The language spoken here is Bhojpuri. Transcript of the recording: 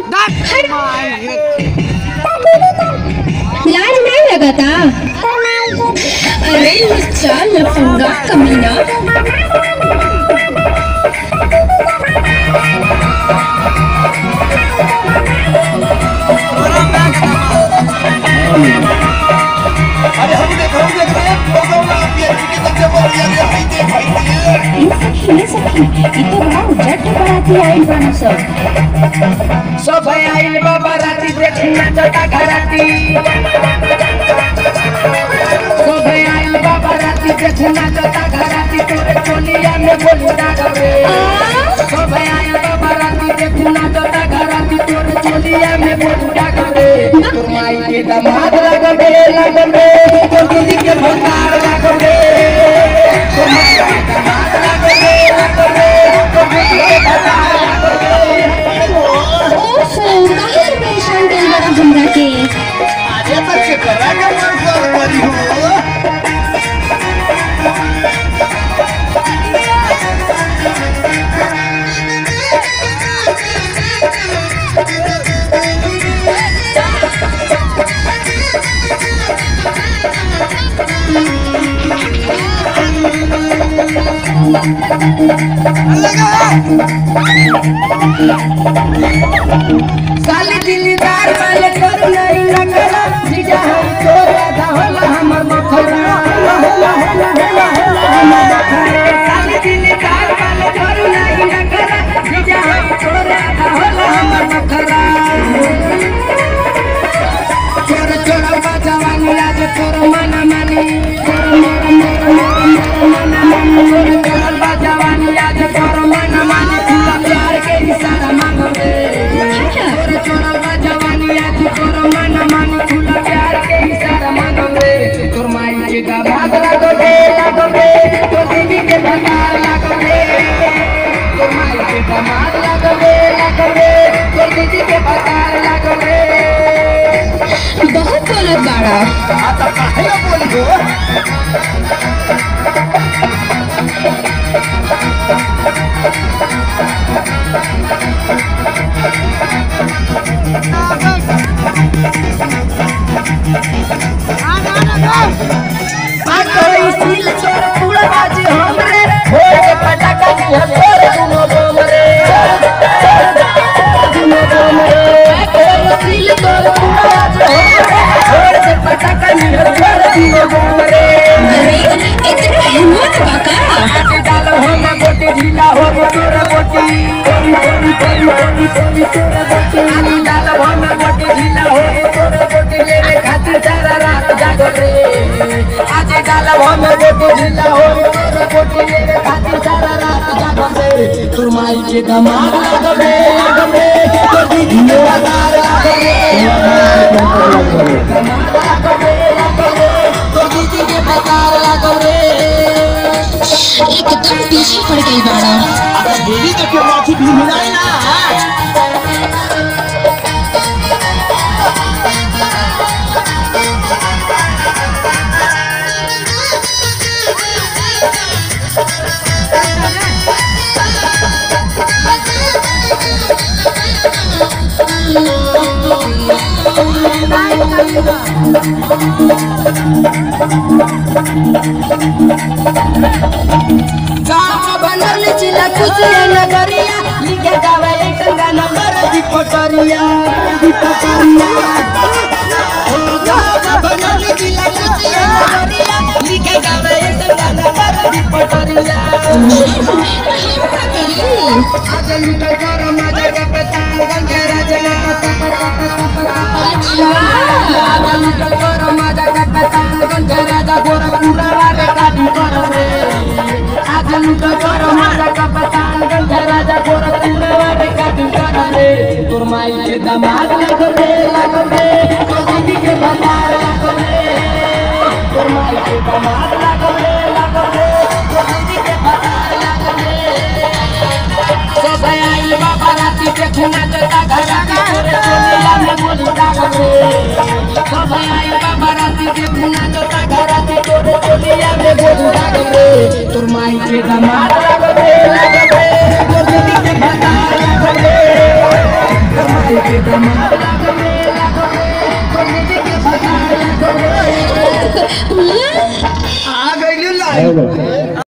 लाज नहीं लगाता अरे लुच्चा लफंगा कमीना अरे हम देख हम देख रहे हैं प्रोग्राम आप ये की तक जब और ये हाई दे हाई दे ये सखी ये सखी ये तो बड़ा उजट बराती आइल बानो सब सब आइल बाबा राती देखना चटा घराती सब आइल बाबा राती देखना चटा घराती तोरे चोलिया में बोली डागरे सब आइल बाबा राती देखना चटा घराती तोरे चोलिया में बोली डागरे तोर माई के दामाद लगबे लगबे तोर दीदी के भंडार लगबे तोर माई के दामाद लगबे लगबे तोर दीदी के भंडार लगबे ओफो काहे से परेशान कर बड़ा हमरा के आजे तक से करा के मन कर परी हो साली दिलदार वाले कर नहीं नकरा जीजा हम तोर आधा होला हमर मखरा होला होला होला होला होला हमर मखरा साली दिलदार वाले कर नहीं नकरा जीजा हम तोर आधा होला हमर मखरा चोर चोर बाजवानी आज तोर मना मानी तोर मोर मोर मोर मोर मना मानी चोर चोर बाजवानी आज तोर मना मानी खुला प्यार के इशारा मांगो रे चोर चोर बाजवानी आज तोर मना मानी खुला प्यार के इशारा मांगो रे तोर माई के दामाद लागो रे लागो रे तोर दीदी के भंडार लागो रे तोर माई के दामाद लागो रे लागो रे तोर दीदी के भंडार लागो रे बहुत बोलत बाड़ा आता काहे बोली हो सिल छोड़ पूरा बाजी हमरे भोर के पटाखा की हथोर दुनो बम रे दुनो बम रे सिल छोड़ पूरा बाजी हमरे भोर के पटाखा की हथोर दुनो बम रे अरे इतना हिम्मत बाका आटे डालो हम गोटी ढीला हो गो तोरा गोटी कोरी कोरी कोरी कोरी कोरी तोरा गोटी आटे डालो हम गोटी ढीला हो गो तोरा गोटी लेने खातिर सारा रात जागो रे आज डालो हम गोटी ढीला हो गो तोरा गोटी लेने खातिर सारा रात जागो रे तोर माई के दमाद लागो रे लागो रे तोर दीदी के बाजार लागो रे दमाद लागो रे लागो रे तोर दीदी के बाजार लागो रे एकदम पीछे पड़ गई बाड़ा आता बेरी तक के माथी भी मिलाई ना गाँव बनल जिला खुशिया नगरिया लिखे जावे एक गाना कर दी पटरिया दी पटरिया गाँव बनल जिला खुशिया नगरिया लिखे जावे एक गाना कर दी पटरिया आज लुटा कर मजा का पताल गंगे राजना आज लुटा कर मजा का पताल गंगे राजा गोरा पूरा वाले काटी कर रे आज लुटा कर मजा का पताल गंगे राजा गोरा पूरा वाले काटी कर रे तोर माई के दामाद लगो रे लगो रे तोर दीदी के भंडार लगो रे तोर माई के दामाद लगो रे लगो रे तोर दीदी के भंडार लगो रे सब आई बाबा राती देखना चलता घरा का तोरे चोलिया में बोली डागो रे सब आई बाबा राती देखना चलता घरा की तोरे चोलिया में बोली डागो रे तोर माई के दामाद लगो रे लगो रे तोर दीदी के भंडार लगो रे तोर माई के लागो रे लागो रे पंडित जी के भतार लागो रे आ गई लाइन